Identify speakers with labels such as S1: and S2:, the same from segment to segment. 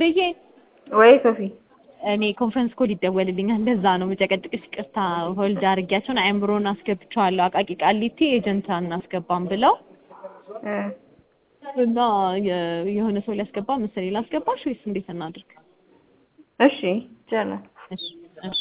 S1: ፍርዬ
S2: ወይ ሶፊ
S1: እኔ ኮንፈረንስ ኮል ይደወልልኛል። እንደዛ ነው መጨቀጭቅሽ። ይቅርታ ሆልድ አድርጊያቸውን አእምሮን አስገብቼዋለሁ። አቃቂ ቃሊቲ ኤጀንት አናስገባም ብለው
S2: እ
S1: እና የ- የሆነ ሰው ሊያስገባ መሰለኝ። ላስገባሽ ወይስ እንዴት እናድርግ?
S2: እሺ ይቻላል።
S1: እሺ እሺ።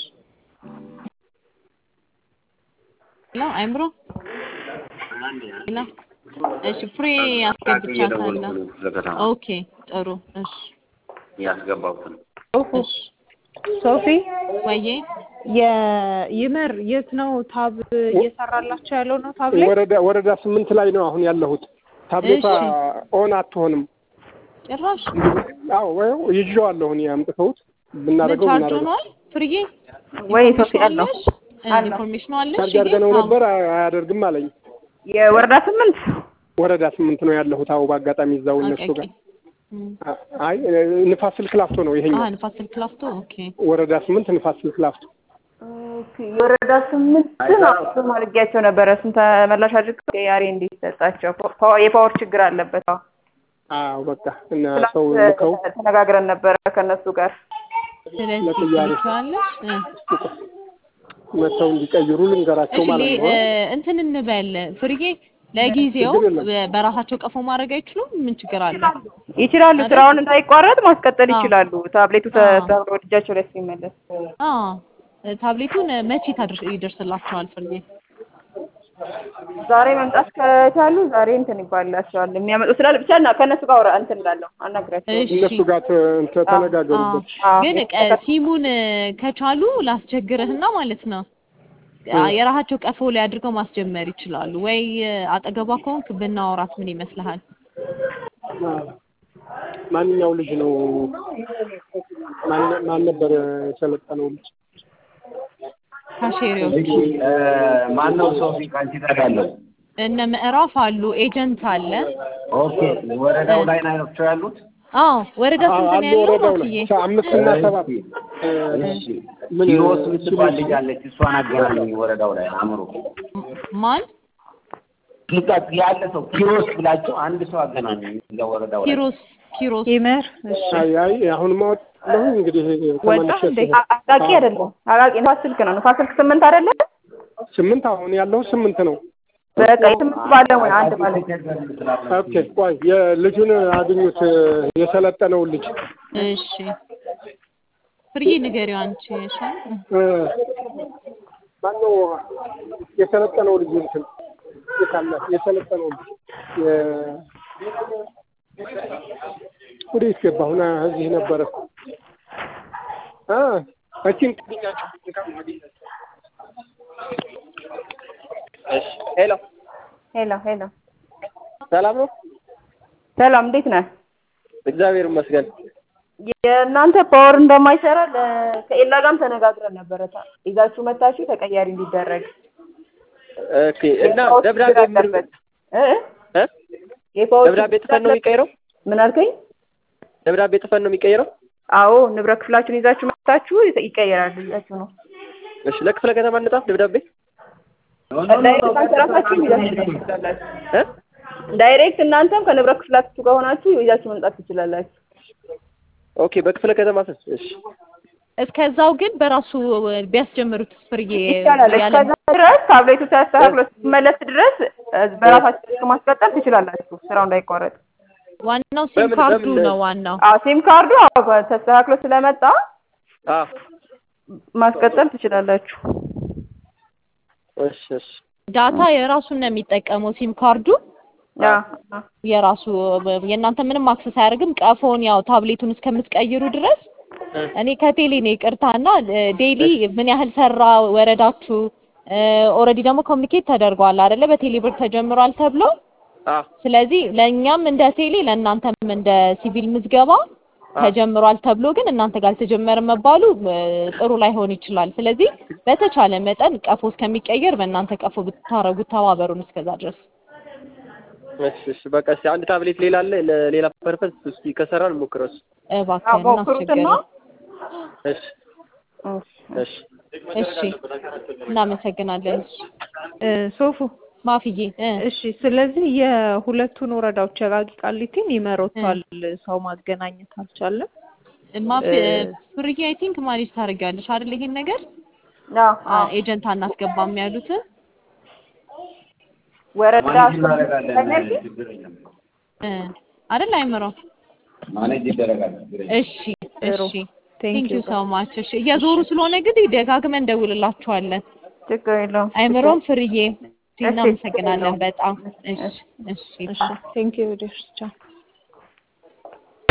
S1: ሄሎ አእምሮ ሄሎ። እሺ ፍሬ አስገብቻታለሁ። ኦኬ ጥሩ። እሺ
S3: ያስገባሁትን
S1: እሺ።
S4: ሶፊ
S1: ወዬ
S4: የይመር የት ነው ታብ እየሰራላቸው ያለው ነው ታብ ላይ
S5: ወረዳ ወረዳ ስምንት ላይ ነው አሁን ያለሁት። ታብሌቷ
S1: እሺ።
S5: ኦን አትሆንም።
S1: ጭራሽ
S5: አዎ ወይ ይዤዋለሁ እኔ አምጥተውት
S1: ምን
S5: ብናደርገው
S1: ቻርጅ
S5: ብናደርገው
S1: ሆኗል? ፍርዬ
S2: ወይ ሶፊ
S1: ኢንፎርሜሽኑ
S2: አለው
S1: አለሽ? እ፣
S2: አለው።
S1: ኢንፎርሜሽኑ አለሽ?
S5: ቻርጅ አድርገነው
S1: ግን
S5: ነበር አይ- አያደርግም አለኝ።
S2: የወረዳ ስምንት
S5: ወረዳ ስምንት ነው ያለሁት። አዎ በአጋጣሚ እዛው እነሱ
S1: አቃቂ
S5: ጋር
S1: እም፣
S5: አ- አይ ንፋስ ስልክ ላፍቶ ነው ይሄኛው።
S1: አሀ ንፋስ ስልክ ላፍቶ ኦኬ።
S5: ወረዳ ስምንት ንፋስ ስልክ ላፍቶ
S2: ኦኬ፣ የወረዳ ስምንት ነው እሱም አድርጌያቸው ነበረ። እሱን ተመላሽ አድርገው ያሬ እንዲሰጣቸው ፓ- የፓወር ችግር አለበት። አዎ
S5: አዎ በቃ እና
S2: ትናንት
S5: ሰው ልከው
S2: ተነጋግረን ነበረ ከእነሱ ጋር
S1: ስለዚህ
S5: ለጥያቄ
S1: ትልኪዋለሽ እ
S5: መተው እንዲቀይሩ ልንገራቸው
S1: እሺ
S5: ማለት
S1: ሌ-
S5: ነው።
S1: እ፣ እንትን እንበል ፍርዬ ለጊዜው
S5: ችግር የለም።
S1: በ- በራሳቸው ቀፎ ማድረግ አይችሉም? ምን ችግር አለ?
S2: ይችላሉ።
S1: አይደል?
S2: ስራውን እንዳይቋረጥ ማስቀጠል
S1: አዎ።
S2: ይችላሉ። ታብሌቱ
S1: አዎ።
S2: ተብሎ እጃቸው ላይ ሲመለስ
S1: አዎ ታብሌቱን መቼ ታድርስ ይደርስላቸዋል ፍርዬ?
S2: ዛሬ መምጣት ከቻሉ ዛሬ እንትን ይባላቸዋል። የሚያመጡ ስላለ ብቻ እና ከእነሱ ጋር አውራ- እንትን እላለሁ አናግራቸው።
S1: እሺ
S5: እነሱ ጋር ተ- እንትን ተነጋገሩበት።
S2: አዎ።
S1: ግን ቀ- ሲሙን ከቻሉ ላስቸግርህና ማለት ነው አ- የራሳቸው ቀፎ ላይ አድርገው ማስጀመር ይችላሉ ወይ? አጠገቧ ከሆንክ ብናወራት ምን ይመስልሃል?
S5: ማንኛው ልጅ ነው? ማን ማን ነበር የሰለጠነው ልጅ?
S1: ካሼሪዎች
S3: ማን ነው ሶፊ ከአንቺ ጋር ያለው?
S1: እነ ምዕራፍ አሉ፣ ኤጀንት አለ።
S3: ኦኬ ወረዳው ላይ ናቸው ያሉት?
S1: አዎ ወረዳ
S5: አዎ
S1: ስንት ነው
S5: አሉ
S1: ያለው?
S5: ወረዳው ላይ
S1: ማክዬ
S5: ሰ- አምስት እና ሰባት
S3: እሺ
S5: ምን
S3: ኪሮስ የምትባል ልጅ አለች። እሷን አገናኘኝ ወረዳው ላይ አእምሮ
S1: ማን?
S3: ልቃት ያለ ሰው ኪሮስ ብላቸው አንድ ሰው አገናኘኝ እዛ ወረዳው ላይ
S1: ኪሮስ ኪሮስ
S4: ይመር እሺ
S5: አይ አይ አሁን ማወጣለሁ እንግዲህ
S4: ወጣ
S5: ተመልሼ
S4: እንዴ?
S5: ስለ-
S2: አቃቂ አይደለም አቃቂ ንፋስ ስልክ ነው። ንፋስ ስልክ ስምንት አይደለም።
S5: ስምንት አሁን ያለው ስምንት ነው።
S2: በቃ የስምንት ባለሙያ አንድ ባለሙያ
S5: ኦኬ ቆይ የልጁን አግኙት የሰለጠነውን ልጅ
S1: እሺ ፍርዬ ንገሪው አንቺ ይሻል
S5: እ፣ ማነው የሰለጠነው ልጅ እንትን የት አለ የሰለጠነው ልጅ የ- ወዴት ገባ? አሁን እዚህ ነበረ እ እቺን ሄሎ
S2: ሄሎ ሄሎ፣
S5: ሰላም ነው?
S2: ሰላም እንዴት ነህ?
S5: እግዚአብሔር ይመስገን።
S2: የእናንተ ፓወር እንደማይሰራ ለ- ከኤላ ጋርም ተነጋግረን ነበረ። ታ- ይዛችሁ መታችሁ ተቀያሪ እንዲደረግ
S6: ኦኬ እና
S2: የፓወር
S6: ደብዳቤ
S2: ችግር
S6: ምን
S2: አለበት እ
S6: እ?
S2: የፓወር
S6: ደብዳቤ
S2: ችግር
S6: ጽፈን ነው
S2: አለበት።
S6: የሚቀይረው?
S2: ምን አልከኝ?
S6: ደብዳቤ ጽፈን ነው የሚቀይረው?
S2: አዎ ንብረት ክፍላችሁን ይዛችሁ መታችሁ ይተ- ይቀየራል። ይዛችሁ ነው
S6: እሺ ለክፍለ ከተማ እንጻፍ ደብዳቤ
S2: ዳይሬክት እናንተ ራሳችሁ ይዛችሁ ትችላላችሁ።
S6: እ?
S2: ዳይሬክት እናንተም ከንብረት ክፍላችሁ ከሆናችሁ ይዛችሁ መምጣት ትችላላችሁ።
S6: ኦኬ በክፍለ ከተማ ስስ እሺ
S1: እስከዛው ግን በራሱ ቢያስጀምሩት ፍርዬ
S2: ይቻላል።
S1: ያለ
S2: እስከዛ ድረስ ታብሌቱ ተስተካክሎ ሲመለስ ድረስ እ፣ በራሳችሁ ስልክ ማስቀጠል ትችላላችሁ፣ ስራው እንዳይቋረጥ።
S1: ዋናው ሲም
S6: በምን-
S1: ካርዱ
S6: በምን-
S1: ነው ዋናው።
S2: አዎ ሲም ካርዱ አዎ ተስተካክሎ ስለመጣ
S6: አ
S2: ማስቀጠል ትችላላችሁ።
S6: እሺ እሺ
S1: ዳታ የራሱን ነው የሚጠቀመው ሲም ካርዱ
S2: አዎ አዎ።
S1: የራሱ የእናንተ ምንም አክሰስ አያደርግም። ቀፎን ያው ታብሌቱን እስከምትቀይሩ ድረስ
S6: እ።
S1: እኔ ከቴሌ ነው ይቅርታና ዴይሊ ምን ያህል ሰራ ወረዳችሁ ኦልሬዲ ደግሞ ኮሚኒኬት ተደርጓል አይደለ? በቴሌ ብር ተጀምሯል ተብሎ
S6: አ
S1: ስለዚህ ለእኛም እንደ ቴሌ ለእናንተም እንደ ሲቪል ምዝገባ ተጀምሯል ተብሎ ግን እናንተ ጋር አልተጀመረም መባሉ እ፣ ጥሩ ላይሆን ይችላል። ስለዚህ በተቻለ መጠን ቀፎ እስከሚቀየር በእናንተ ቀፎ ብታረጉት ተባበሩን እስከዛ ድረስ።
S6: እሺ እሺ በቃ እስኪ አንድ ታብሌት ሌላ አለ ለሌላ ፐርፐዝ እስኪ ከሰራን እንሞክረው እሱ
S2: አዎ
S1: እባክህን
S2: ሞክሩትና
S1: እናስቸገረን።
S6: እሺ እሺ
S1: እሺ እናመሰግናለን።
S4: እ፣ ሶፉ
S1: ማፍዬ እ፣
S4: እሺ ስለዚህ የሁለቱን ወረዳዎች የቃቂ ቃሊቲን ይመሮታል ሰው ማገናኘት አልቻለም
S1: ማፍ ፍርዬ አይ ቲንክ ማኔጅ ታደርጊዋለሽ አይደል? ይሄን ነገር
S2: አዎ አዎ
S1: ኤጀንት አናስገባም ያሉትን
S2: ወረዳ
S3: ማኔጅ
S2: ስምንት
S3: እናደርጋለን።
S2: ተነቂ
S3: ችግር የለም።
S1: እ አይደል አይምሮ?
S3: ማኔጅ ይደረጋል። ችግር የለም።
S1: እሺ እሺ
S4: ቴንክ
S1: ቴንክ
S4: ዩ
S1: ዩ ሶ ማች። እሺ እየዞሩ ስለሆነ እንግዲህ ደጋግመን እንደውልላችኋለን።
S2: ችግር የለውም።
S1: አይምሮም ፍርዬ
S2: እሺ፣
S1: እናመሰግናለን
S2: ችግር የለውም።
S1: በጣም እሺ እሺ
S4: እሺ ቴንክ ዩ ቻው